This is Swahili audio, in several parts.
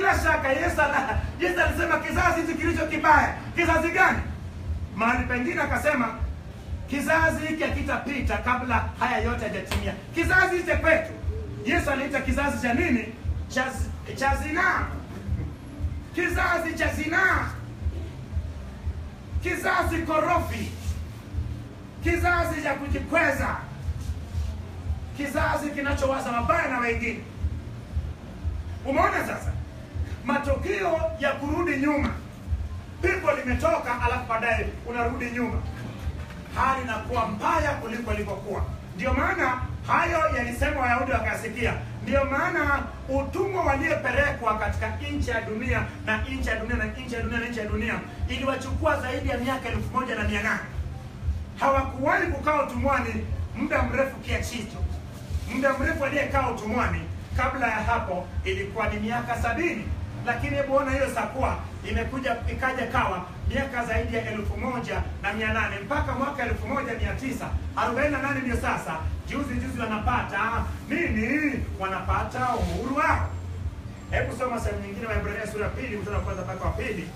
bila shaka Yesu ana- Yesu alisema kizazi hichi kilicho kibaya. Kizazi gani? Mahali pengine akasema kizazi hiki hakitapita kabla haya yote hajatimia. Kizazi hichi kwetu Yesu aliita kizazi cha nini? Cha, cha zinaa, kizazi cha zinaa, kizazi korofi, kizazi cha kujikweza, kizazi kinachowaza mabaya na wengine. Umeona sasa matokeo ya kurudi nyuma, pigo limetoka, alafu baadaye unarudi nyuma, hali inakuwa mbaya kuliko ilivyokuwa. Ndio maana hayo yalisema Wayahudi wakasikia. Ndio maana utumwa waliopelekwa katika nchi ya dunia na nchi ya dunia na nchi ya dunia na nchi ya dunia iliwachukua zaidi ya miaka elfu moja na mia nane hawakuwahi kukaa utumwani muda mrefu kiasi hicho. Muda mrefu aliyekaa utumwani kabla ya hapo ilikuwa ni miaka sabini, lakini hebu ona hiyo sakuwa imekuja ikaja kawa miaka zaidi ya elfu moja na mia nane mpaka mwaka elfu moja mia tisa arobaini na nane ndio sasa juzi juzi wanapata nini? Wanapata uhuru wao. Hebu soma sehemu nyingine, Waebrania sura ya pili mstari wa kwanza mpaka wa pili.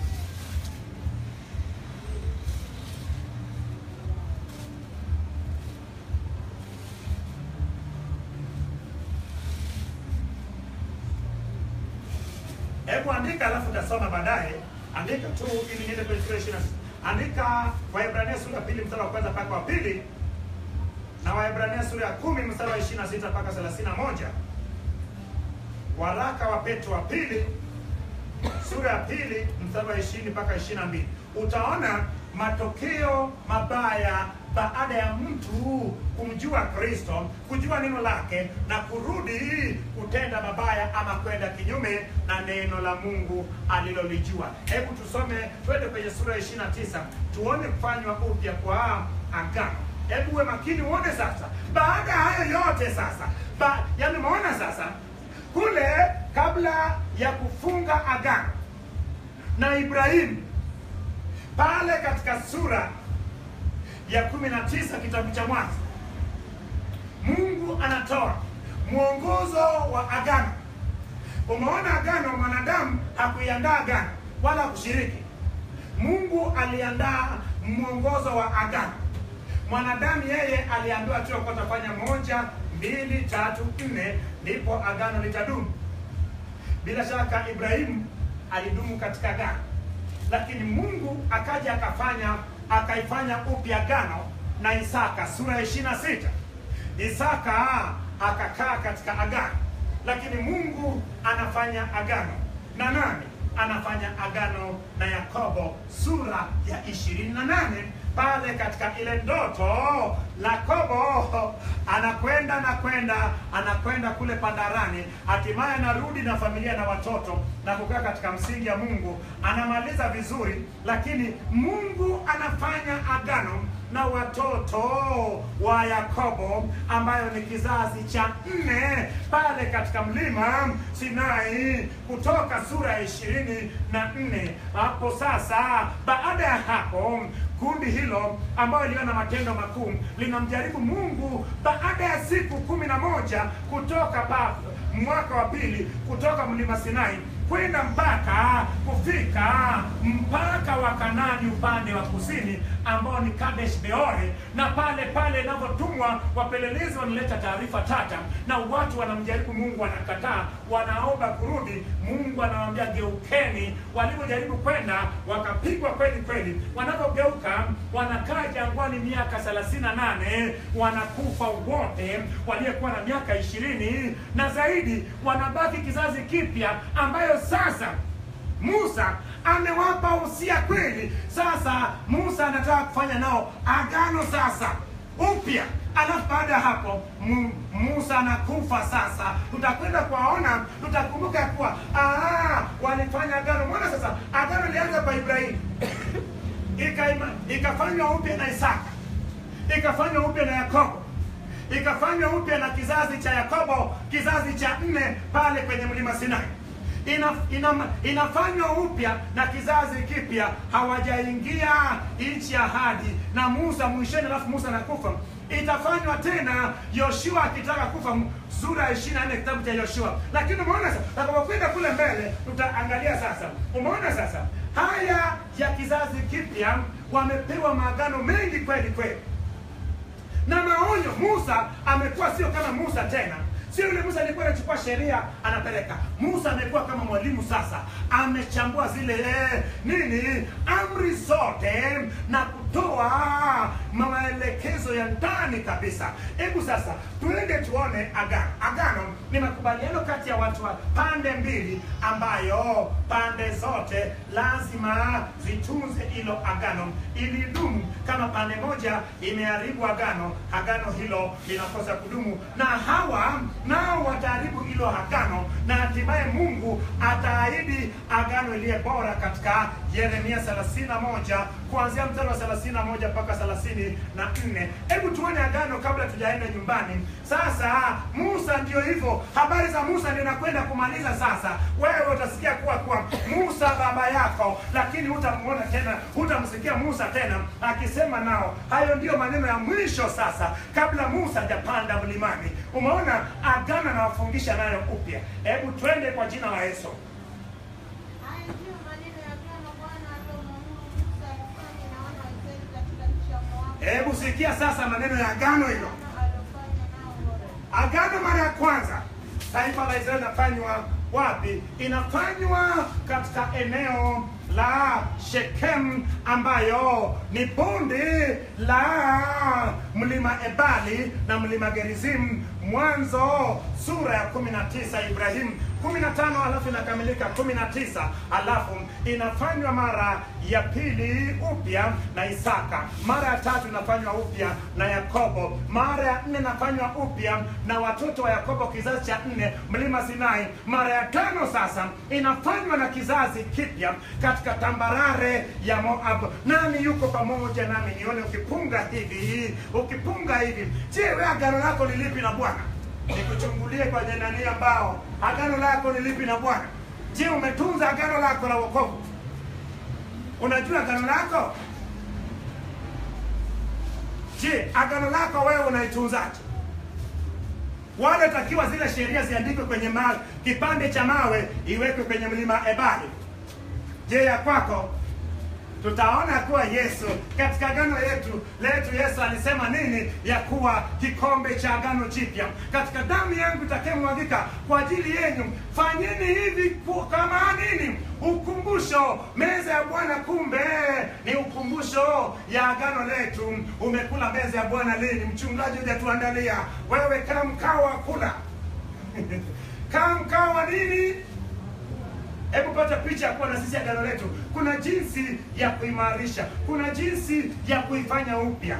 Hebu andika alafu utasoma baadaye. Andika tu ili niende kwenye sura ya 26. Andika Waebrania sura ya pili mstari wa kwanza mpaka wa pili na Waebrania sura ya kumi mstari wa 26 mpaka 31. Waraka wa Petro wa pili sura ya pili mstari wa 20 mpaka 22. Utaona matokeo mabaya baada ya mtu kumjua Kristo, kujua neno lake na kurudi kutenda mabaya ama kwenda kinyume na neno la Mungu alilolijua. Hebu tusome, twende kwenye sura ya 29 tuone kufanywa upya kwa agano. Hebu uwe makini uone sasa, baada ya hayo yote sasa ba, yani umeona sasa kule kabla ya kufunga agano na Ibrahimu pale katika sura ya kumi na tisa kitabu cha Mwanzo, Mungu anatoa mwongozo wa agano. Umeona agano, mwanadamu hakuiandaa agano wala kushiriki. Mungu aliandaa mwongozo wa agano. Mwanadamu yeye aliambiwa tu kwa atafanya moja, mbili, tatu, nne, ndipo agano litadumu. Bila shaka Ibrahimu alidumu katika agano, lakini Mungu akaja akafanya akaifanya upya agano na Isaka, sura ya ishirini na sita. Isaka akakaa katika agano, lakini Mungu anafanya agano na nani? Anafanya agano na Yakobo, sura ya ishirini na nane pale katika ile ndoto Yakobo anakwenda anakwenda anakwenda kule Pandarani, hatimaye anarudi na familia na watoto na kukaa katika msingi ya Mungu, anamaliza vizuri, lakini Mungu anafanya agano na watoto wa Yakobo ambayo ni kizazi cha nne pale katika mlima Sinai, Kutoka sura ya ishirini na nne. Hapo sasa, baada ya hapo kundi hilo ambayo iliona matendo makuu linamjaribu Mungu baada ya siku kumi na moja kutoka pa mwaka wa pili kutoka mlima Sinai kwenda mpaka kufika mpaka wa Kanani upande wa kusini ambao ni Kadesh Beore, na pale pale inapotumwa wapelelezi wanaleta taarifa tata, na watu wanamjaribu Mungu, wanakataa, wanaomba kurudi. Mungu anawaambia geukeni. Walipojaribu kwenda wakapigwa kweli kweli, wanapogeuka wanakaa jangwani miaka thelathini na nane wanakufa wote waliokuwa na miaka ishirini na zaidi, wanabaki kizazi kipya ambayo sasa Musa amewapa usia kweli. Sasa Musa anataka kufanya nao agano sasa upya, alafu baada ya hapo Mu, Musa anakufa. Sasa tutakwenda kuwaona, tutakumbuka kuwa ah, walifanya agano. Mbona sasa agano lilianza kwa Ibrahimu ikaima- ikafanywa upya na Isaka, ikafanywa upya na Yakobo, ikafanywa upya na kizazi cha Yakobo, kizazi cha nne pale kwenye mlima Sinai ina, ina, inafanywa upya na kizazi kipya, hawajaingia nchi ya ahadi na Musa mwishoni, alafu Musa anakufa. itafanywa tena yoshua akitaka kufa sura ya 24 kitabu cha yoshua lakini umeona sasa takapokwenda kule mbele tutaangalia sasa umeona sasa haya ya kizazi kipya wamepewa maagano mengi kweli kweli na maonyo musa amekuwa sio kama musa tena sio yule musa alikuwa anachukua sheria anapeleka musa amekuwa kama mwalimu sasa amechambua zile eh, nini amri zote na kutoa maelekezo ya ndani kabisa hebu sasa tuende tuone agano agano ni makubaliano kati ya watu wa pande mbili ambayo pande zote lazima zitunze hilo agano ili dumu kama pande moja imeharibu agano agano hilo linakosa kudumu na hawa nao wataharibu hilo agano na hatimaye mungu ataahidi agano iliye bora katika yeremia 31 kuanzia mstari wa 31 mpaka 34 hebu tuone agano kabla tujaenda nyumbani sasa musa ndio hivyo habari za musa ndio nakwenda kumaliza sasa wewe utasikia kuwa kuwa musa baba yako lakini hutamwona tena hutamsikia musa tena akisema nao hayo ndiyo maneno ya mwisho sasa kabla musa hajapanda mlimani umeona agano anawafungisha nayo upya hebu twende kwa jina la yesu Haya ndiyo maneno ya agano Bwana aliyomwamuru Musa afanye na wana wa Israeli katika nchi ya Moabu, hebu sikia sasa maneno ya agano hilo agano alilofanya nao Horeb. agano mara ya kwanza taifa la israeli inafanywa wapi inafanywa katika eneo la shekem ambayo ni bonde la mlima ebali na mlima gerizim mwanzo sura ya 19 ibrahim 15 alafu inakamilika 19 alafu inafanywa mara ya pili upya na isaka mara ya tatu inafanywa upya na yakobo mara ya nne inafanywa upya na watoto wa yakobo kizazi cha nne mlima sinai mara ya tano sasa inafanywa na kizazi kipya katika tambarare ya moab nani yuko pamoja nami nione ukipunga hivi ukipunga hivi je we agano lako ni lipi na bwana nikuchungulie kwenye nani ambao agano lako ni lipi na bwana je umetunza agano lako la wokovu unajua agano lako je agano lako wewe unaitunzaje wale takiwa zile sheria ziandikwe kwenye mawe kipande cha mawe iwekwe kwenye mlima ebali je ya kwako tutaona kuwa yesu katika agano yetu letu yesu alisema nini ya kuwa kikombe cha agano jipya katika damu yangu itakayemwagika kwa ajili yenu fanyeni hivi ku- kama nini ukumbusho meza ya bwana kumbe ni ukumbusho ya agano letu umekula meza ya bwana lini mchungaji hujatuandalia wewe kaa mkao wa kula kaa mkao wa nini hebu pata picha ya kuwa na sisi agano letu kuna jinsi ya kuimarisha kuna jinsi ya kuifanya upya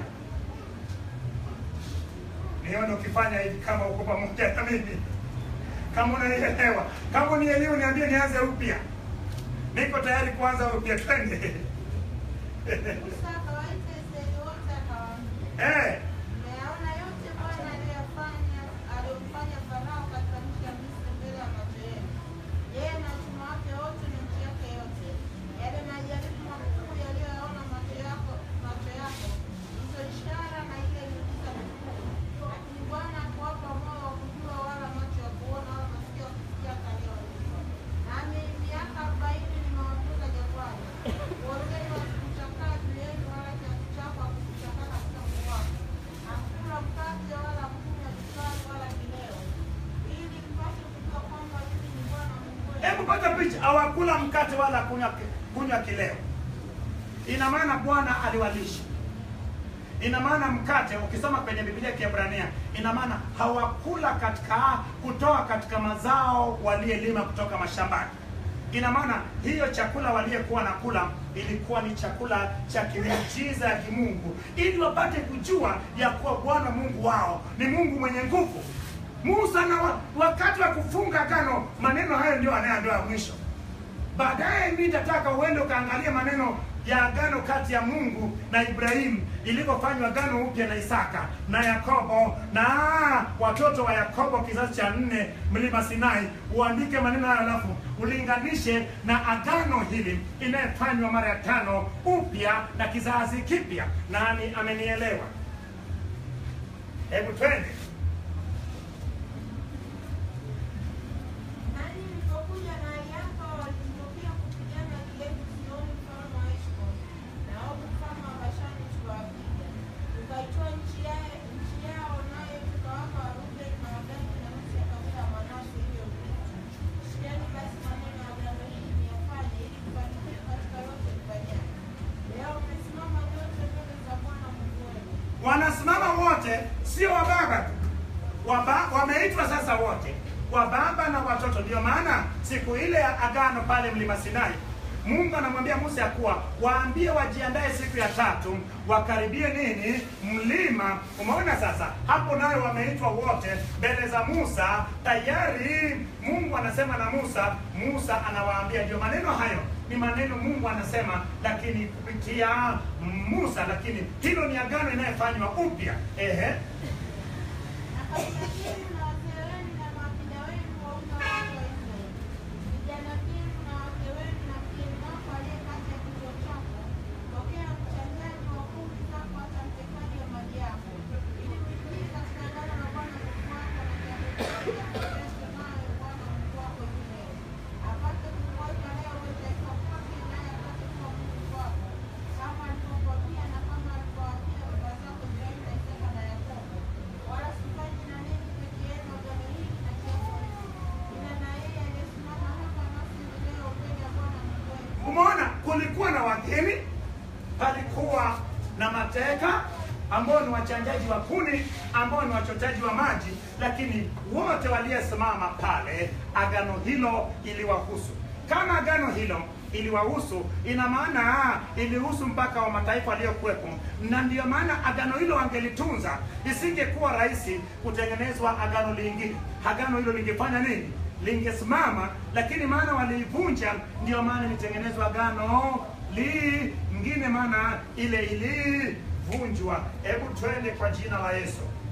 nione ukifanya hivi kama uko pamoja na mimi kama unanielewa kama unielewa niambie nianze upya niko tayari kuanza upya twende Musa akawaita Israeli wote akawaambia, eh, Mmeyaona yote Bwana aliyoyafanya aliyomfanya Farao katika nchi ya Misri mbele ya macho yenu. Yeye na utumwa wake wote na nchi yake yote. Yale majaribu makuu yaliyoyaona macho yako macho yako, hizo ishara na ile miujiza mikuu. Lakini Bwana hakuwapa moyo wa kujua wala macho ya kuona wala masikio ya kusikia aliyowaumba. Nami miaka arobaini nimewatoza jangwani. Uongeni wasikuchakaa juu yenu wala kiasi chako hakikuchakaa katika mkono wako. Hakula mkate wala kunywa divai wala kileo. Ili mpate kujua kwamba mimi ni Bwana Mungu wenu. hebu pata picha hawakula mkate wala kunywa kunywa kileo ina maana bwana aliwalisha ina maana mkate ukisoma kwenye biblia ya kiebrania ina maana hawakula katika kutoa katika mazao waliyelima kutoka mashambani ina maana hiyo chakula waliyekuwa na kula ilikuwa ni chakula cha kimiujiza ya kimungu ili wapate kujua ya kuwa bwana mungu wao ni mungu mwenye nguvu musa na wa, wakati wa kufunga agano maneno hayo ndio anayeambiwa mwisho baadaye mi nitataka uende ukaangalia maneno ya agano kati ya mungu na ibrahimu ilivyofanywa agano upya na isaka na yakobo na watoto wa yakobo kizazi cha nne mlima sinai uandike maneno hayo alafu ulinganishe na agano hili inayofanywa mara ya tano upya na kizazi kipya nani amenielewa Hebu twende. Nanyi mlipokuja mahali hapa walitokea kupigana kijeshi Sihoni mfalme wa Heshboni na Ogu mfalme wa Bashani tukawapiga. Tukaitoa nchi ya- nchi yao nayo tukawapa Warubeni na Wagadi na nusu ya kabila la Manase hiyo urithi. Sikieni basi maneno ya agano hili niyafanye ili mfanikiwe katika yote mfanyalo. Leo mmesimama nyote mbele za Bwana Mungu wenu. wanasimama wote, sio wababa tu, Waba- wameitwa sasa wote, wababa na watoto. Ndio maana siku ile ya agano pale mlima Sinai, Mungu anamwambia Musa ya kuwa waambie wajiandae siku ya tatu, wakaribie nini mlima. Umeona sasa, hapo nayo wameitwa wote mbele za Musa tayari. Mungu anasema na Musa, Musa anawaambia. Ndio maneno hayo ni maneno Mungu anasema, lakini kupitia Musa, lakini hilo ni agano inayofanywa upya. Ehe, Na katika yenu na wazee wenu na maafisa wenu waume wa watu wa Israeli, vijana vyenu na wake wenu na mgeni wako aliye kati ya kichwa chako, pokea mchangaji wa kumi zako hata mtekaji wa mali yako, ili kuingie katika agano la Bwana Mungu wako na jambo hili nayo Bwana Mungu wako hivi leo, apate kukuweka leo uwe taifa kwake, naye apate kuwa Mungu wako, kama alivyokuambia na kama alivyowaambia baba zako Ibrahimu na Isaka na Yakobo. Wala sifanyi na ninyi peke yenu agano hili na jambo hili, ila na yeye aliyesimama hapa nasi leo mbele ya Bwana Mungu wetu. umeona kulikuwa na wageni, palikuwa na mateka ambao ni wachanjaji wa kuni, ambao ni wachotaji wa maji, lakini wote waliosimama pale, agano hilo iliwahusu. Kama agano hilo iliwahusu, ina maana ah, ilihusu mpaka wa mataifa waliokuwepo, na ndiyo maana agano hilo wangelitunza, isingekuwa rahisi kutengenezwa agano lingine. Agano hilo lingefanya nini? lingesimama, lakini maana waliivunja, ndio maana ilitengenezwa agano lingine, maana ile ilivunjwa. Hebu twende kwa jina la Yesu.